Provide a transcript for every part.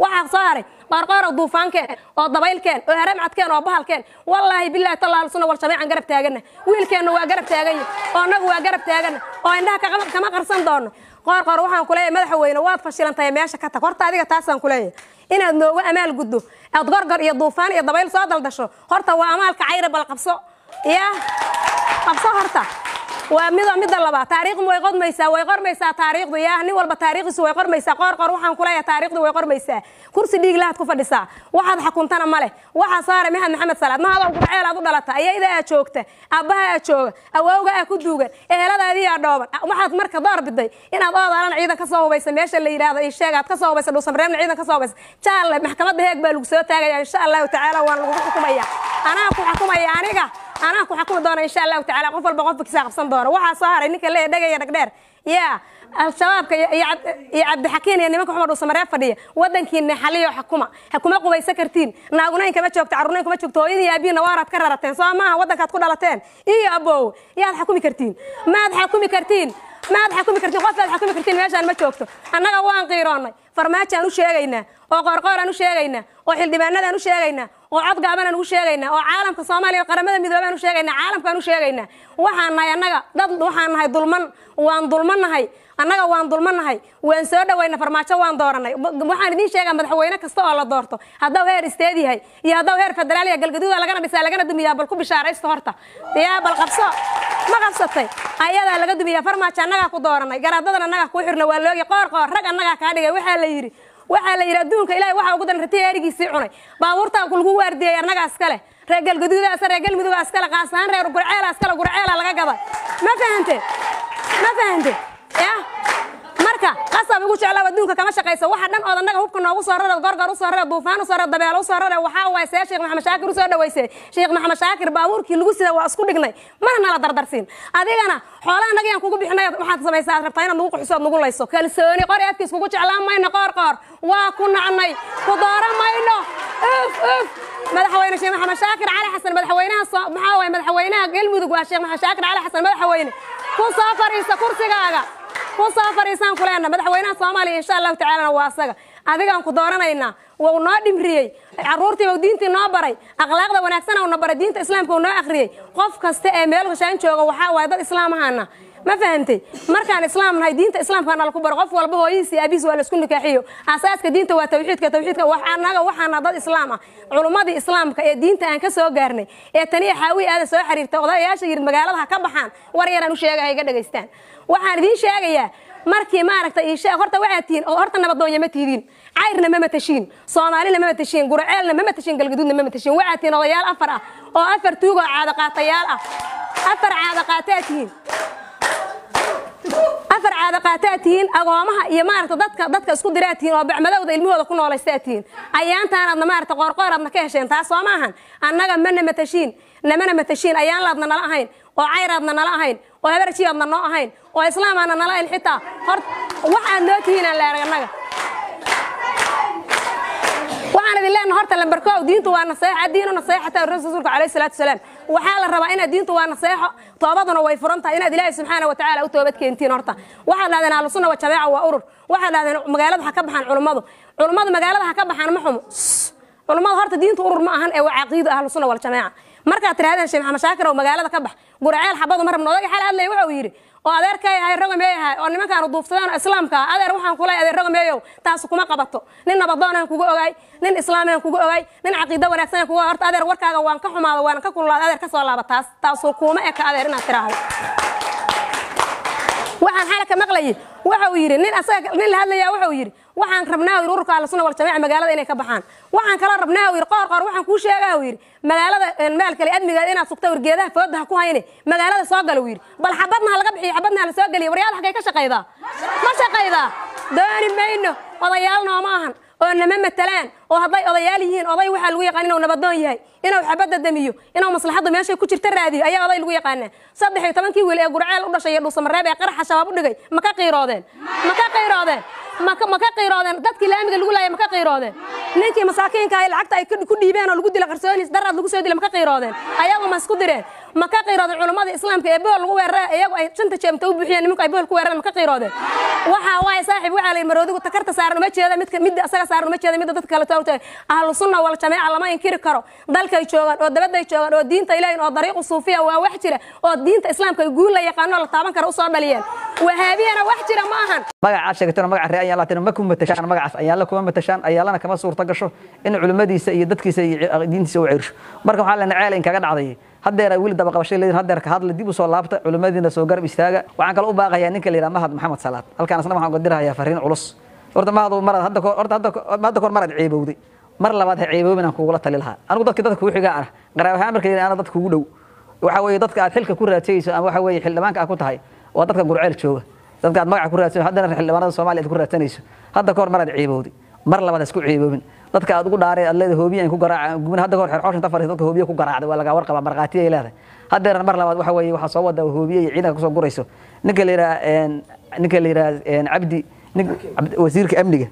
waxaa soo haray qoorqoor oo duufaankeen oo dabaylkeen oo haramcadkeen oo bahalkeen wallaahi billahi tallaal sunna wal jamiican garab taagana wiilkeenna waa garab taaganya oo annagu waa garab taagana oo indhaha kama- kama qarsan doono qoorqoor waxaan ku leeyahay madaxweyne waad fashilantahay meesha ka tag horta adiga taasaan ku leeyahay inaad noogu amaal guddo aad gorgor iyo duufaan iyo dabayl soo daldasho horta waa amaalka cayre bal qabso ya qabso horta waa mida midda labaad taariikhdu way qodmaysaa way qormaysaa taariikhdu yaa nin walba taariikhdiisu way qormaysaa qoor qor waxaan ku leeyahay taariikhdu way qormaysaa kursi dhiig lahaad ku fadhisaa waxaad xakuntana male waxaa saaray maxamed maxamed salaad mahadoo gurceel aad u dhalata ayayda aad joogta aabbaha aad jooga awowga aad ku duugan eheladaadii aa dhooban waxaad marka door biday inaad oodaalan ciidan ka soo hubaysa meesha la yidhaahdo iyo sheega aad ka soo hubaysa dhuusamreebna ciidan ka soo hubaysa jaalle maxkamadda heeg baa lagu soo taagaya insha allahu tacaala waan lagu xukumaya anaa ku xukumaya aniga anaa ku xukumi doona insha allahu tacaala qof walba qofka kisaa qabsan doona waxaa soo haray ninka leeya dhegaya dhagdheer yaa al-shabaabka iyo iyo Cab- iyo cabdixakiin iyo nimanka xumar dhuusamareeb fadhiya wadankiina xaliyo xakuma hakuma qubaysa kartiin naagunayn kama joogto carruurnayn kuma joogto hooyadii aabiina waaraad ka rarateen soo maaha wadankaad ku dhalateen iyo abow yaad xakumi kartiin maad xakumi kartiin maad xakumi kartiin qofaad xakumi kartiin meeshaan ma joogto annaga waan qiiroonnay farmaajaan u sheegaynaa oo qoorqooraan u sheegaynaa oo xildhibaanadaan u sheegaynaa oo cod gaabanaan ugu sheegaynaa oo caalamka soomaaliya oo qaramada midoobaan u sheegaynaa caalamkaan u sheegaynaa waxaan nahay annaga dad waxaan nahay dulman waan dulmannahay annaga waan dulmannahay waan soo dhawayna farmaajo waan dooranay B- waxaan idiin sheegaa madaxweyne kasta oo la doorto hadduu heer isteed yahay iyo hadduu heer federaal yahay galgaduuda lagana dhisaa lagana dumiyaa bal ku bishaaraysta horta yaa bal qabso ma qabsatay ayadaa laga dumiyaa farmaajo annagaa ku dooranay garaadadan annagaa kuu xirna waa loogi qoor qoor rag annagaa kaa dhigay waxaa la yidhi waxaa la yidhi adduunka ilaahay waxaa ugu daran ratiga erigiisii cunay baabuurtaa lagu waardiyey annagaa iskale reer galgaduudaas reer galmudug iskale qaas ahaan reer gurceela iskale gurceela laga gaday ma fahante ma fahante ya marka qasab igu jeclaa adduunka kama shaqayso waxa dhan ood annaga hubka noogu soo rara gorgor u soo rara duufaan u soo rara dabeelo u soo rara waxaa waay see sheekh maxamed shaakir u soo dhaweysay sheekh maxamed shaakir baabuurkii lagu sida waa isku dhignay mana nala dardarsiin adigana xoolaha annaga yaan kugu bixinay waxaad samaysaa aad rabtaa inaad nagu quxiso aad nagu layso kalsooni qori afkiis kugu jeclaan mayno qoor qoor waa ku nacnay ku dooran mayno uf uf madaxweyne sheekh maxamed shaakir cali xasan madaxweynaha soo maxaa waay madaxweynaha galmudug waa sheekh maxamed shaakir cali xasan madaxweyne ku soo fariisa kursigaaga ku soo fariisaan ku leenna madaxweynaha soomaaliya insha allahu tacaalana waa asaga adigaan ku dooranaynaa wuu noo dhimriyey caruurtiiba diintii noo baray akhlaaqda wanaagsan uu na baray diinta islaamka uu noo akhriyey qof kasta ee meel hoshaan jooga waxaa waaye dad islaam ahaana ma fahantay markaan islaam nahay diinta islaamka nala ku baro qof walba hooyadiis iyo aabihiis waa la isku nikaaxiyo asaaska diinta waa tawxiidka tawxiidka wax annaga waxaana dad islaam ah culummadii islaamka ee diinta aan ka soo gaarnay ee taniya xaawi aada soo xiriirtay odayaasha yidhi magaalada ha ka baxaan war yaraan u sheega ha iga dhegaystaan waxaan idiin sheegayaa markii maaragtay ii sheeg horta waxaad tihiin oo horta nabadoonya ma tihiin cayrna ma matashiin soomaalina ma matashiin gurceelna ma matashiin galgaduudna ma matashiin waxaad tihiin odayaal afar ah oo afar tuug oo caadaqaatayaal ah afar caadaqaataa tihiin afar caada qaataa tihiin agoomaha iyo maaragta dadka dadka isku diraa tihiin oo bacmadowda ilmahooda ku noolaysaa tihiin ayaantaanaadna maaragta qoorqooraadna ka hesheen taas soo maahan annaga mana matashiin namana matashiin ayaanlaadna nala ahayn oo cayraadna nala ahayn oo habarjiyaadna noo ahayn oo islaamaadna nala ahayn xitaa hor waxaad noo tihiinaan leerag annaga waxaan idin leenahay horta lambarkoow diintu waa naseexa diinu naseexata rasuulka calayhi salaatu wasalaam waxaa la rabaa inaad diintu waa naseexo toobaduna way furan tahay inaad ilaahay subxaana wa tacaala u toobad keentiin horta waxaad dhahdeen ahlusunna wa jamaaca waa urur waxaad dhahdeen magaalada ha ka baxaan culummadu culummadu magaalada ha ka baxaan ma xumo culummadu horta diintu urur ma ahan ee waa caqiido ahlusunna wal jamaaca markaad tirahdeen sheekh maxamed shaakir oo magaalada ka bax gurceel xabadu ma rabno odaga xal hadlay wuxuu yidhi oo adeerkay ahay rogameeyahay oo nimankaanu duufsadeen oo islaamka ah adeer waxaan kula adeer rogameeyow taas kuma qabato nin nabadoonaan kugu ogaay nin islaamaan kugu ogaay nin caqiido wanaagsan kugu horta adeer warkaaga waan ka xumaada waan ka kululaada adeer ka soo laaba taas taasu kuma eka adeer inaad tiraahdo waxaan xalaka maqlayay wuxuu yidhi nin asaga nin la hadlaya wuxuu yidhi waxaan rabnaa yidhi ururka ahlu sunna wal jamaaca magaalada inay ka baxaan waxaan kaloo rabnaa yidhi qoor qoor waxaan kuu sheegaa yidhi magaalada meel kale admigeeda inaad sugta wargeedaha fooda ha ku hayne magaalada soo gala yidhi bal xabadna ha laga bixiyo xabadna ha la soo geliyo waryaal xaggay ka shaqaydaa ma shaqaydaa dooni mayno odayaal nooma ahan oo nama matalaan oo hadday odayaal yihiin oday waxaa lagu yaqaan inuu nabadoon yahay inuu xabadda damiyo inuu maslaxaddu meeshay ku jirta raadiyo ayaa oday lagu yaqaanaa saddex iyo tobankii wiil ee gurceel u dhashay iyo dhuusamareeb ee qaraxa shabaab u dhigay ma ka qiiroodeen ma ka qiiroodeen maka ma ka qiiroodeen dadkii laamiga lagu laayay ma ka qiiroodeen ninkii masaakiinka ahay lacagta ay ku dhiibeen oo lagu dila qarsoonis daraad lagu soo dila ma ka qiiroodeen ayagu ma isku direen ma ka qiirooday culummada islaamka ee bohol lagu weerara iyagu ay shanta jeemta u buuxiyeen nimanku ay bohol ku weerareen ma ka qiiroodeen waxaa waaye saaxiib waxaa la yidhi maroodigu takarta saaran uma jeeda midka midda asaga saaran uma jeeda midda dadka kale tawta ahlu sunna wal jameeca lama inkiri karo dalkay joogaan oo dabaday joogaan oo diinta ilaahin oo dariiqu suufiya waa wax jira oo diinta islaamka guul la yaqaano la taaban kara usoo dhaliyeen wahaabiyana wax jira ma ahan magacaad sheegatona magaca ree ayaan laatin ma ku matashaan magacaas ayaalla kuma matashaan ayaalana kama suurta gasho in culimmadiisa iyo dadkiisa iyo diintiisa u ceersho marka waxaa lena ceel in kaga dhacday haddeer weli daba qabashay leedin haddeer ka hadla dib u soo laabta culimmadiina soo garab istaaga waxaan kale u baaqayaa ninka la yidhaha mahad maxamed salaad halkaan asna waxaan uga dirahayaa fariin culus horta mahad marad hadda horta hadda hadda kahor marad ceebowday mar labaad ha ceeboobin aan kugula tali lahaa anigu dadka dadka kugu xigaa ah qaraab ahaan marka yidhaha ana dadka kugu dhow waxa weeye dadka aad xilka ku raadsayso ama waxa weeye xildhibaanka aad ku tahay waa dadka gurceel jooga dadka aad magaca ku raadsanayso haddana xildhibaanada soomaaliya aad ku raadsanayso hadda kahor mar aad ceebowday mar labaad ha isku ceeboobin dadka aad ugu dhaareen aad leedahay hoobiya ku garaaca gubin hadda kahor xeer xooshan tafar dadka hoobiya ku garaacday waa laga warqaba marqaatiya ay leedahay haddeerna mar labaad waxa weeye waxaa soo wada hoobiye iyo ciidanka kusoo gurayso ninka la yidhaha ninka la yidhaha cabdi wasiirka amniga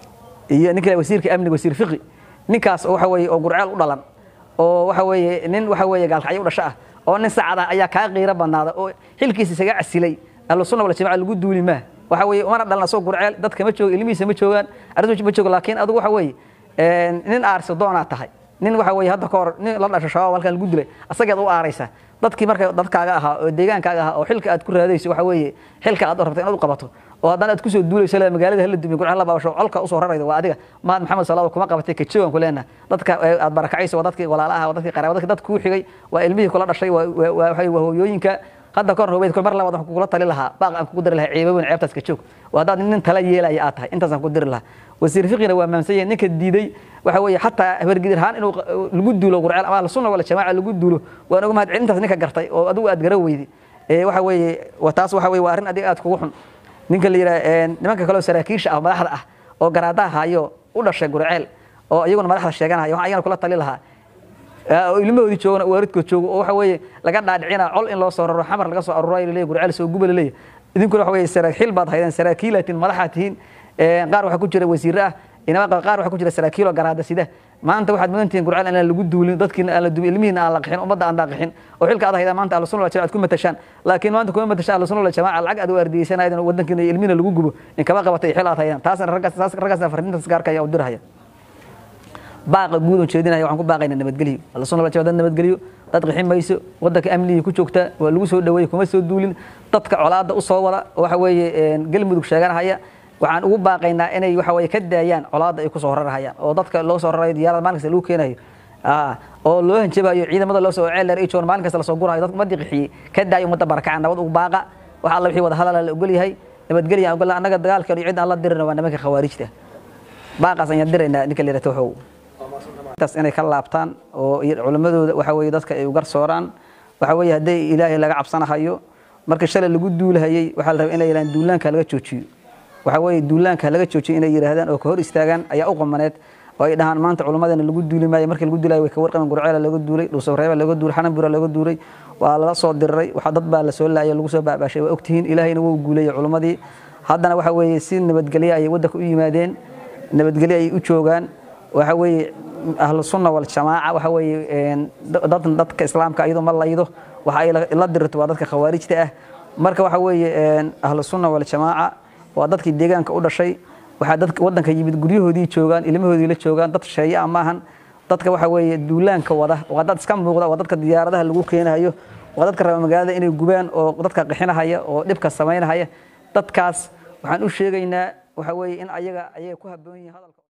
iyo ninka wasiirka amniga wasiir fiqi ninkaas oo waxa weeye oo gurceel u dhalan oo waxa weeye nin waxa weeye gaalkacyo u dhasho ah oo nin sacad ah ayaa kaa qiiro badnaada oo xilkiisa isaga casilay ahlu sunna wal jamaca lagu duuli maa waxa weeye umana dhalan asoo gurceel dadka ma joogo ilmihiisa ma joogaan arrintu ma joogo laakiin adigu waxa weeye nin aarsi doonaa tahay nin waxa weeye hadda kahor nin la dhasho shabaab halkan lagu dilay asageed u aaraysa dadkii marka dadkaaga ahaa oo deegaankaaga ahaa oo xilka aad ku raadayso waxa weeye xilka aad rabta inaad u qabato oo haddana aad kusoo duulayso le magaalada hala dumiy gurceel la baabasho colka usoo rarayda waa adiga mahad maxamed salaado kuma qabatay kajoogan ku leenaha dadka aad barakacayso waa dadkii walaalaha waa dadkii qaraaba dadkii dad kuu xigay waa ilmihii kula dhashay waa waa hooyooyinka hadda kahor hubeyd mar labaad waxaan kugula tali lahaa baaq aan kugu diri lahaa ceebabin ceebtaas ka joog waa haddaad nin tala yeelaya aad tahay intaasaan ku diri lahaa wasiir fiqina waa maamsan yahay ninka diiday waxa weeye xataa habargidir ahaan inuu lagu duulo gurceel ama ahlu sunna wala jamaaca lagu duulo waan uga mahad celintaas ninka gartay oo adigu aad gara weyday waxa weeye taas waxa weeye waa arrin adiga aad kugu xun ninka la yidhaha nimanka kaleo saraakiisha ah madaxda ah oo garaadaha hayo u dhashay gurceel oo iyaguna madaxda sheeganaya waxaan ayagana kula tali lahaa oo ilmahoodii joogana waaridkood joogo oo waxa weeye laga dhaadhicina col in loo soo raro xamar laga soo aruurayo laleeyahy gurceel soo guba laleeyahy idinkuna waxa weeye saraakiil baad haydeen saraakiilaatiin madaxaad tihiin qaar waxaa ku jira wasiirre ah inama qaar waxaa ku jira saraakiil oo garaada sida maanta waxaad mudan tihiin gurceel inaan lagu duulin dadkiina aan la dumin ilmihiina aan la qixin ummadda aan daaqixin oo xilka aad haydaan maanta ahlu sunna wal jamaca aad ku matashaan laakiin maanta kuma matashaan ahlu sunna wal jamaca lacag aad u ardiyeysanaydan wadankiina iyo ilmihiina lagu gubo in kama qabatay xil aad haydaan taasna raggaas raggaasna farriintaas gaarka ayaa u dirahaya baaqa guud oo jeedinaya waxaan ku baaqaynaa nabadgelyo ahlu sunna wal jamaca dad nabadgelyo dad qixin mayso wadanka amnigii ku joogta waa lagu soo dhaweeyey kuma soo duulin dadka colaadda u soo wada waxa weeye galmudug sheeganahaya waxaan ugu baaqaynaa inay waxa weeye ka daayaan colaadda ay kusoo rarahayaan oo dadka loo soo rarayo diyaarada maalin kasta lagu keenayo oo loo hanjabayo ciidamada loo soo ceeler ay joogan maalin kasta lasoo gurayo dadka ummadii qixiyey ka daayo ummadda barakaca nabad ugu baaqa wax alla wixii wada hadala la ogol yahay nabadgelya ogol annaga dagaalkan iyo cid aan la dirina waa nimanka khawaarijta baaqaas ayaan diraynaa ninka la yidhahdo waxow taas inay ka laabtaan oo culimadooda waxa weeye dadka ay ugar sooraan waxa weeye hadday ilaahay laga cabsanahayo marka shalay lagu duulahayey waxaa la rabaa inay yidhahdaan duulaanka laga joojiyo waxa weeye duulaanka laga joojiyo inay yidhaahdaan oo ka hor istaagaan ayaa u qamaneed oo ay dhahaan maanta culimmadana lagu duuli maayo markii lagu duulayo way ka warqaben gurceela laga duulay dhuusabreeba laga duulay xananbura laga duulay waa lala soo diriray waxa dad baa la soo laayay lagu soo baabaashay waa ogtihiin ilaahayna wuu guulayay culimmadii haddana waxa weeye si nabadgelyo ayay waddanka u yimaadeen nabadgelyo ayay u joogaan waxa weeye ahlu sunna wal jamaaca waxa weeye dad dadka islaamka iyadoo ma laydo waxa ay la dirirto waa dadka khawaarijta ah marka waxa weeye ahlu sunna wal jamaaca waa dadkii deegaanka u dhashay waxaa dadka waddanka yimid guryahoodii joogaan ilmahoodii la joogaan dad sheeye ah maahan dadka waxa weeye duulaanka wada waa dad iska muuqda waa dadka diyaaradaha lagu keenayo waa dadka raba magaalada inay gubaan oo dadka qixinahaya oo dhibka samaynahaya dadkaas waxaan u sheegaynaa waxa weeye in ayaga ayaga ku habboon yihiin hadalka